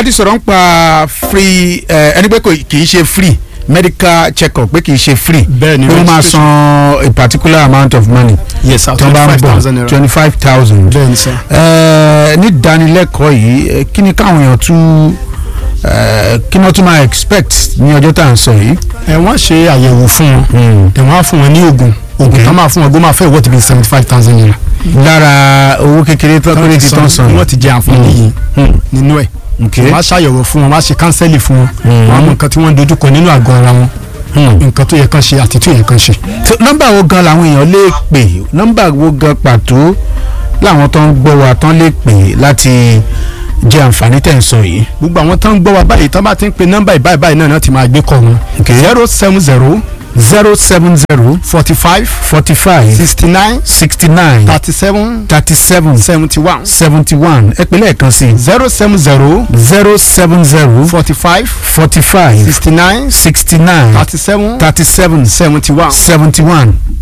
ti sọ̀rọ̀ ń pa free ẹ, ẹni pé kò kì í ṣe free medical check-up pé kì í ṣe free Bẹ́ẹ̀ ni, pé wọ́n máa registration. san a particular amount of money yes sir tí wọ́n bá ń twenty five bọ̀ thousand naira twenty five thousand bẹ́ẹ̀ ni sir. ní ìdánilẹ́kọ̀ọ́ yìí ẹ, kí ni káwọn èèyàn tún ẹ, kí ni wọ́n tún máa expect ní ọjọ́ tá à ń sọ yìí. ẹ wọ́n ṣe àyẹ̀wò fún wọn ẹ wọ́n á fún wọn ní oògùn oògùn tó máa fún wọn gbó máa fẹ́ wọ́ọ̀tì bíi seventy five thousand naira. lára owó kékeré tó kéré ti tán san wọ́n ti jẹ àǹfààní yìí nínú ẹ̀ Okay. wọ́n á ṣàyẹ̀wò fún wọn wọ́n á ṣe kánsẹ́lì fún wọn Mm. wọ́n á mọ nǹkan tí wọ́n ń dojúkọ nínú àgọ́ ara wọn nǹkan tó yẹ kán ṣe àti tó yẹ kán ṣe. So, nọ́mbà wo gan làwọn èèyàn lè pè nọ́mbà wo gan pàtó làwọn tó ń gbọ́ wa tán lè pè láti jẹ àǹfààní tẹ̀ ń sọ yìí. gbogbo àwọn tó ń gbọ́ wa báyìí tó bá ti ń pe nọ́mbà ìbáyìí báyìí náà náà ti máa gbé kọ́ wọn. Okay. zero seven zero zero seven zero forty five forty five sixty nine sixty nine thirty seven thirty seven seventy one seventy one ẹ pè lẹ́ẹ̀kan sí zero seven zero zero seven zero forty five forty five sixty nine sixty nine thirty seven thirty seven seventy one. seventy one